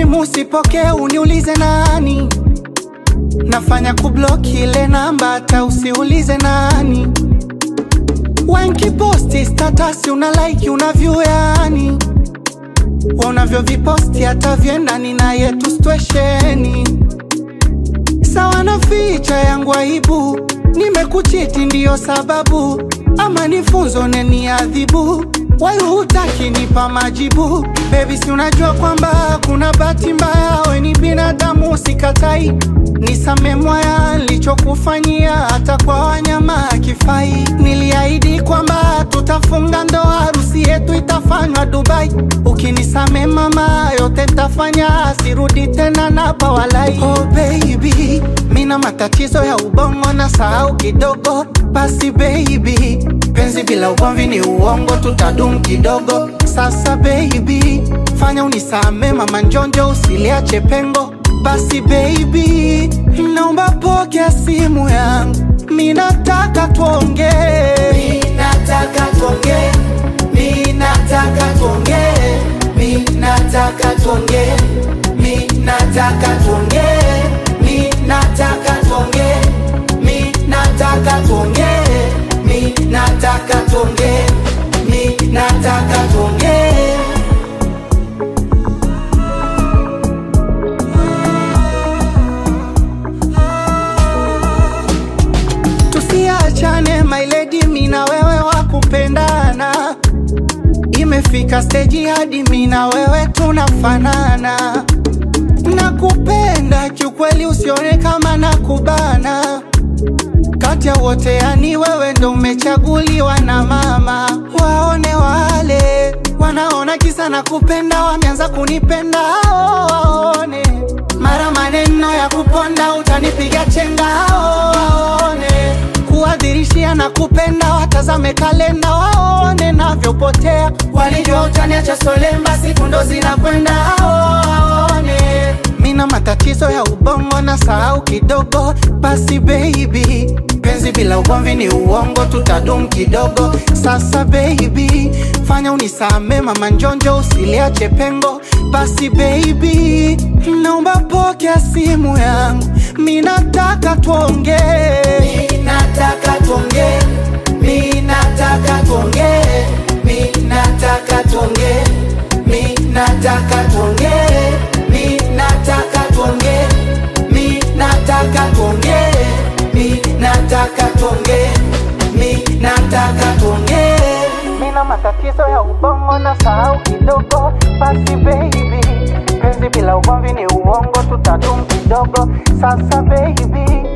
simu sipokee, uniulize nani. Nafanya kubloki ile namba, hata usiulize nani. Wankiposti status una like una view yani unavyoviposti hata vyendani na yetu stwesheni sawa na ficha yangu aibu, nimekuchiti ndiyo sababu, ama nifunzo neni adhibu Wai hutaki nipa majibu Baby, si unajua kwamba kuna bahati mbaya, we ni binadamu, sikatai. Nisame mwaya nilichokufanyia, hata kwa wanyama akifai. Niliahidi kwamba tutafunga ndoa, harusi yetu itafanywa Dubai. Ukinisame mama, yote ntafanya, sirudi tena na bawalai. Oh baby, mina matatizo ya ubongo na sahau kidogo, basi baby penzi bila ugomvi ni uongo, tutadum kidogo. Sasa baby, fanya unisame mama, njonjo usiliache pengo. Basi baby, naomba pokea simu yangu, minataka tuonge, minataka tuonge, minataka tuonge, minataka tuonge, minataka tuonge, minataka tuonge, minataka tuonge, minataka tuonge, minataka tuonge. Tusiachane my lady, mina wewe wa kupendana. Imefika steji hadi mina wewe tunafanana. Nakupenda kiukweli, usione kama nakubana. Kati ya wote yani wewe ndo umechaguliwa na mama. Waone wale wanaona kisa na kupenda, wameanza kunipenda hao waone. Mara maneno ya kuponda, utanipiga chenga hao waone. Kuadhirishia na kupenda, watazame kalenda waone navyopotea. Walijua utaniacha solemba, siku ndo zinakwenda hao waone. Mina matatizo ya ubongo na sahau kidogo, basi baby, penzi bila ugomvi ni uongo, tutadum kidogo. Sasa baby, fanya unisame mama, njonjo usiliache pengo. Basi baby, naomba pokea simu yangu, minataka tuonge, minataka tuonge, minataka tuonge, minataka tuonge, minataka tuonge, minataka tuonge, minataka tuonge, minataka tuonge, minataka tuonge. Mina matatizo ya ubongo na sahau kidogo, basi baby, penzi bila ugomvi ni uongo, tutadum kidogo. Sasa baby,